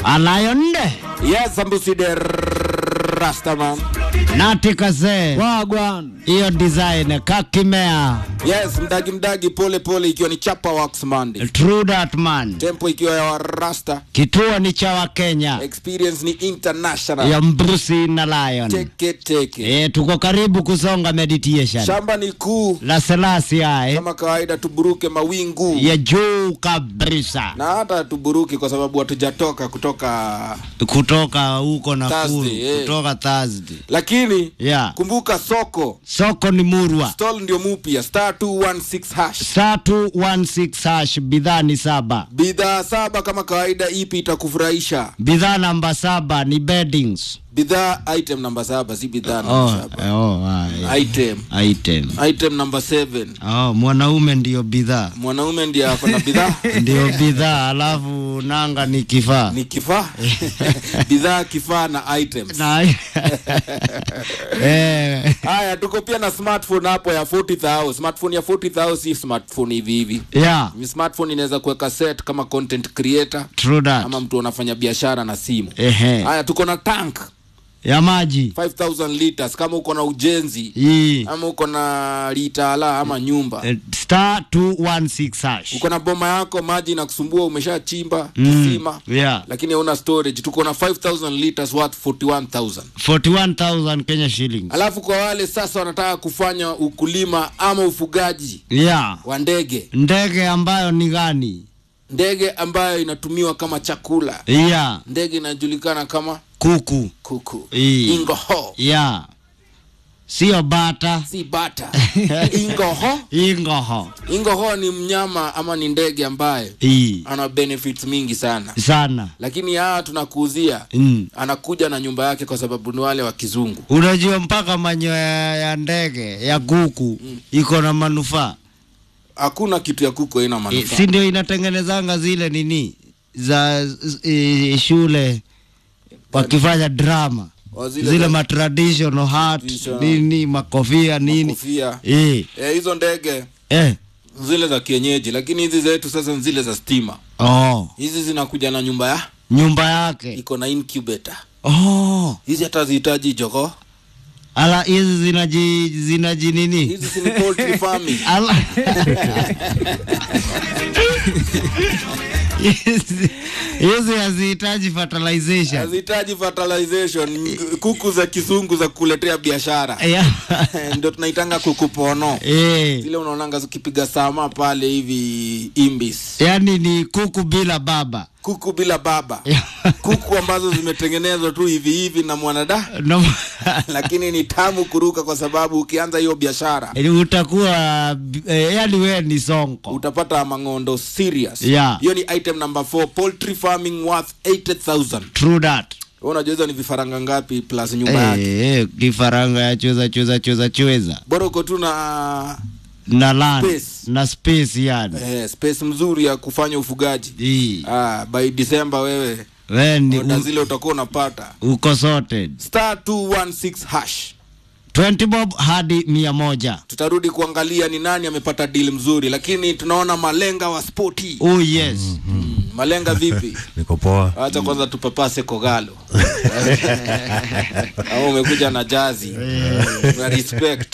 alayonde Yes, Sambusi de Rastaman. nati kazee Wagwan. hiyo design kakimea Yes, mdagi mdagi pole pole ikiwa ni Chapa Wax Monday. true that man Tempo ikiwa ya Rasta. kituo ni cha wakenya Experience ni international. ya mbrusi na lion Teke teke. e, tuko karibu kusonga meditation Shamba ni kuu. la selasi ae Kama kawaida tuburuke mawingu. ya juu kabisa Na hata tuburuki kwa sababu hatujatoka kutoka kutoka huko Nakuru Thursday, eh. kutoka Thursday lakini yeah. kumbuka soko soko ni murwa stall ndio mupya star 216 hash saa 216 hash bidhaa ni saba bidhaa saba kama kawaida ipi itakufurahisha bidhaa namba saba ni beddings bidhaa item namba saba si bidhaa namba oh, saba oh, ah, item item item namba 7 oh, mwanaume ndio bidhaa mwanaume ndiye ako na bidhaa ndio bidhaa alafu nanga ni kifaa ni kifaa bidhaa kifaa na items na eh, haya tuko pia na smartphone hapo ya 40000 smartphone ya 40000 si smartphone hivi hivi yeah Ni smartphone inaweza kuweka set kama content creator true that ama mtu anafanya biashara na simu ehe haya tuko na tank ya maji 5000 liters kama uko na ujenzi hii ama uko na litala ama nyumba eh, star 216 hash uko na boma yako maji na kusumbua umeshachimba Mm, kisima yeah lakini hauna storage tuko na 5000 liters worth 41000 41000 Kenya shillings alafu kwa wale sasa wanataka kufanya ukulima ama ufugaji yeah wa ndege ndege ambayo ni gani ndege ambayo inatumiwa kama chakula yeah ndege inajulikana kama kuku kuku Ii. ingoho yeah sio bata si bata ingoho ingoho ingoho ni mnyama ama ni ndege ambaye hii ana benefits mingi sana sana lakini hawa tunakuuzia mm. anakuja na nyumba yake kwa sababu ni wale wa kizungu unajua mpaka manyoya ya ndege ya kuku iko na manufaa hakuna kitu ya kuku haina e, manufaa si ndio inatengenezanga zile nini za e, shule wakifanya drama Wa zile, za- ma traditional hat Traditional. nini makofia nini kofia eh, Eh, hizo ndege eh. zile za kienyeji lakini hizi zetu sasa ni zile za stima Oh, hizi zinakuja na nyumba ya nyumba yake iko na incubator oh. hizi hata zihitaji jogo ala hizi zinaji zinaji nini hizi si ni poultry farming Ala- Hizi- hizi hazihitaji fertilization hazihitaji fertilization kuku za kizungu za kuletea biashara Yeah. ndio tunaitanga kuku pono Eh, zile unaonanga zikipiga sama pale hivi imbis yaani ni kuku bila baba kuku bila baba kuku ambazo zimetengenezwa tu hivi hivi na mwanada no, lakini ni tamu kuruka kwa sababu ukianza hiyo biashara utakuwa eh, yaani wewe ni sonko utapata mangondo serious Yeah. hiyo ni item number 4 poultry farming worth 80000 true that Wewe unajua hizo ni vifaranga ngapi plus nyumba yake Eh, eh, kifaranga ya chweza chweza chweza chweza bora uko tu na na land Space. na space yani eh, space mzuri ya kufanya ufugaji Hii. ah, by december wewe wewe ni oda u- zile utakuwa unapata uko sorted star 216 hash 20 bob hadi mia moja tutarudi kuangalia ni nani amepata deal mzuri lakini tunaona malenga wa spoti oh yes malenga vipi niko poa acha kwanza tupapase kogalo au umekuja na jazi na respect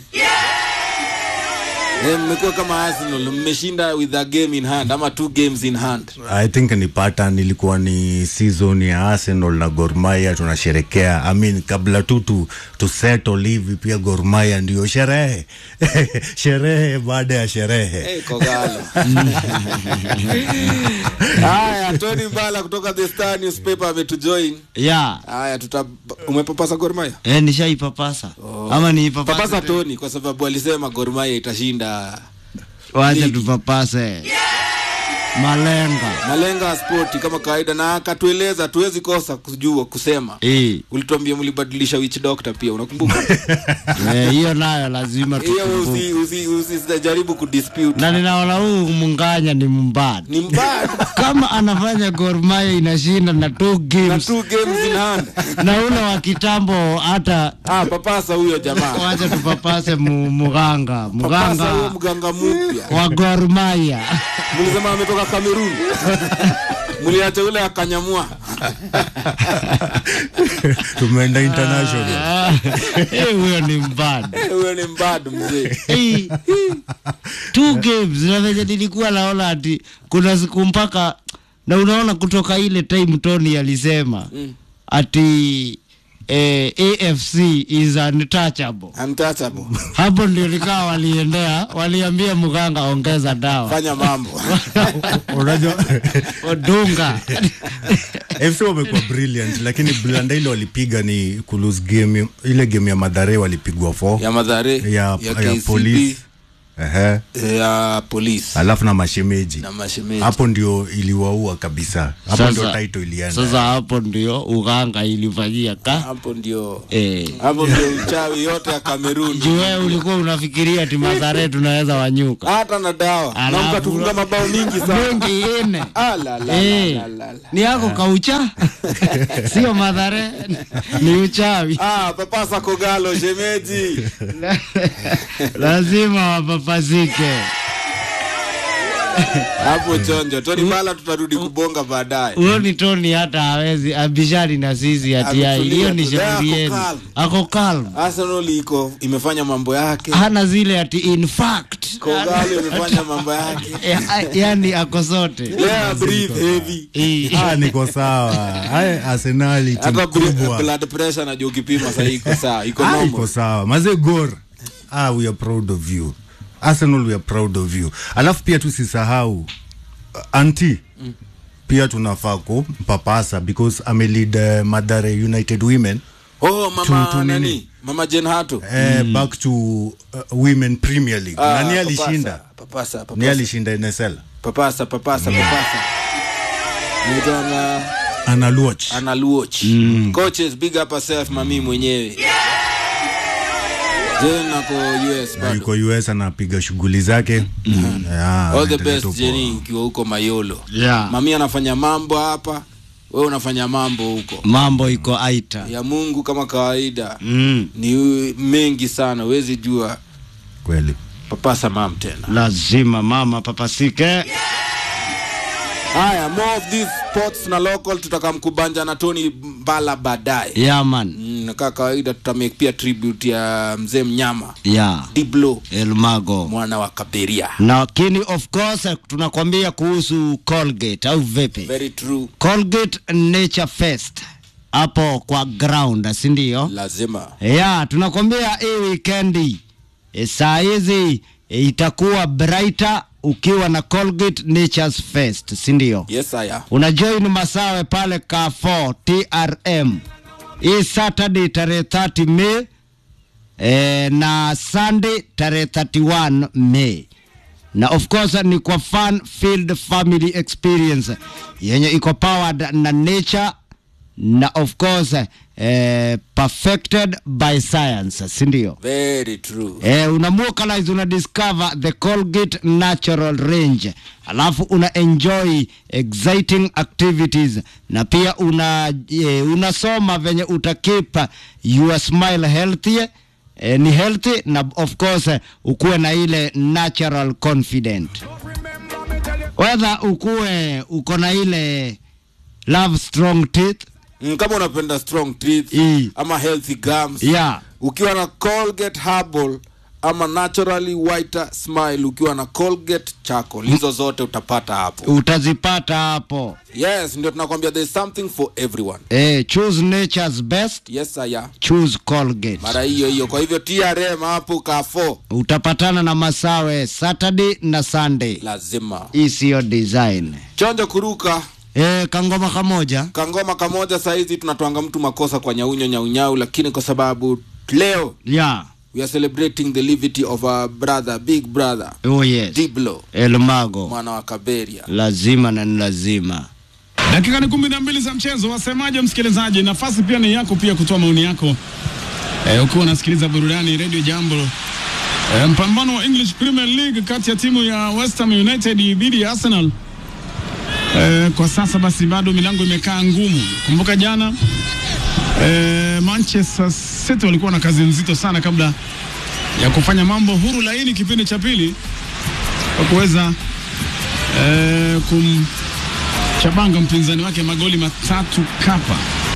Eh, mmekuwa kama arsenal mmeshinda with a game in hand ama two games in hand i think ni pattern ilikuwa ni season ya arsenal na gormaya tunasherekea I mean, kabla tu tu, tu settle hivi pia gormaya ndio sherehe sherehe baada ya sherehe hey, kogalo haya tony mbala kutoka the star newspaper ametujoin ya haya tuta umepapasa gormaya eh, nishaipapasa ama niipapasa papasa tony kwa sababu alisema gormaya itashinda wacha ligi. tupapase malenga malenga ya spoti kama kawaida na akatueleza tuwezi kosa kujua kusema Eh, ulituambia mlibadilisha witch doctor pia unakumbuka eh, hiyo nayo lazima hiyo tukumbuke. usi, usi, usi, jaribu kudispute na ninaona huu munganya ni mbaya ni mbaya kama anafanya Gor Mahia inashinda na two na games two games in hand na ule wa kitambo hata ah, papasa huyo jamaa wacha tupapase mu, muganga papasa huyo muganga mganga mpya wa Gor Mahia mlisema ametoka Kamerun mliacha ule akanyamua tumeenda international Ah, eh, huyo ni mbad Eh, huyo ni mbadu mzee Eh, two games na venye nilikuwa naona ati kuna siku mpaka na unaona kutoka ile time Tony alisema Mm. ati eh, AFC is untouchable. untouchable Hapo ndio likawa waliendea, waliambia mganga ongeza dawa fanya mambo unajua odunga FC wamekuwa brilliant lakini blanda ile walipiga ni kulose game ile game ya madhare walipigwa 4 ya madhare ya, ya, ya, KCB, polisi Ehe. ya polisi alafu na mashemeji na mashemeji hapo ndio iliwaua kabisa hapo ndio Sasa- title ilienda sasa hapo ndio uganga ilifanyia ka hapo ndio eh. hapo ndio uchawi yote ya Kamerun Juu wewe ulikuwa unafikiria ati Mathare tunaweza wanyuka hata na dawa na Alafu- mkatufunga mabao mingi sana mengi ine Ah, la, la, Eh, la, la, la. ni yako kaucha sio Mathare ni uchawi Ah, papasa kogalo shemeji lazima wapapasike hapo chonjo toni bala tutarudi kubonga baadaye huyo ni Tony hata hawezi abishani na sisi ati ai, Ametulia hiyo ni tu, there shauri ako yenu calm. ako calm Arsenal iko imefanya mambo yake hana zile ati in fact kogalo imefanya mambo yake Eh, ah, yani ako zote yeah, breathe heavy Eh, ah, niko sawa Ay, arsenali timu hata bl- kubwa blood pressure najua ukipima sahii iko sawa iko Ah, normal iko sawa maze gor ah, we are proud of you arsenal we are proud of you alafu pia tusisahau uh, anti mm. pia tunafaa kumpapasa because amelead uh, madhare united women oh mama Tu- tu nini? nani mama Jen Hato uh, back to uh, women premier league Ah, nani papasa, alishinda papasa ni papasa alishinda nsl papasa papasa papasa nitana analuoch analuoch coaches big up yourself mami mwenyewe Jen ako US Na bado yuko us anapiga shughuli zake mm. yeah, all the anaendelea tu best poa. Jenny ukiwa huko Mayolo yeah. mami anafanya mambo hapa wewe unafanya mambo huko mambo iko aita ya Mungu kama kawaida mm. ni mengi sana huwezi jua kweli papasa mam tena lazima mama papasike haya more of these sports na local tutakamkubanja na Tony Mbala baadaye yaman Mm, na kaa kawaida tutamake pia tribute ya mzee mnyama ya Diblo elmago mwana wa Kaberia lakini of course tunakwambia kuhusu colgate au vipi very true colgate nature fest hapo kwa ground si ndio lazima ya tunakwambia hii wikendi e, saa hizi e, itakuwa brighter ukiwa na colgate natures fest si ndio yes aya unajoin masawe pale Carrefour trm hii saturday tarehe 30 Mei e, na sunday tarehe 31 Mei na of course ni kwa fun filled family experience yenye iko powered na nature na of course eh, perfected by science si ndio very true Eh, una vocalize una discover the Colgate natural range alafu una enjoy exciting activities na pia una eh, unasoma venye uta keep your smile healthy eh, ni healthy na of course eh, ukuwe na ile natural confident whether ukuwe uko na ile love strong teeth mm, kama unapenda strong teeth I. ama healthy gums yeah ukiwa na Colgate Herbal ama naturally whiter smile ukiwa na Colgate charcoal hizo zote utapata hapo utazipata hapo yes ndio tunakwambia there's something for everyone eh, choose nature's best yes aya choose Colgate. mara hiyo hiyo kwa hivyo TRM hapo kafo Utapatana na Masawe Saturday na Sunday. lazima Hii siyo design. chonjo kuruka E, kangoma kamoja kangoma kamoja sahizi tunatwanga mtu makosa kwa nyaunyo nyaunyau lakini kwa sababu leo ya we are celebrating the livity of our brother big brother oh yes. diblo Elmago mwana wa kaberia lazima na ni lazima. Dakika ni kumi na mbili za mchezo, wasemaje msikilizaji? Nafasi pia ni yako pia kutoa maoni yako e, ukiwa unasikiliza burudani Radio Jambo. E, mpambano wa English Premier League kati ya timu ya West Ham United dhidi ya Arsenal. E, kwa sasa basi bado milango imekaa ngumu. Kumbuka jana e, Manchester City walikuwa na kazi nzito sana kabla ya kufanya mambo huru laini kipindi cha pili kwa kuweza e, kum Chabanga mpinzani wake magoli matatu kapa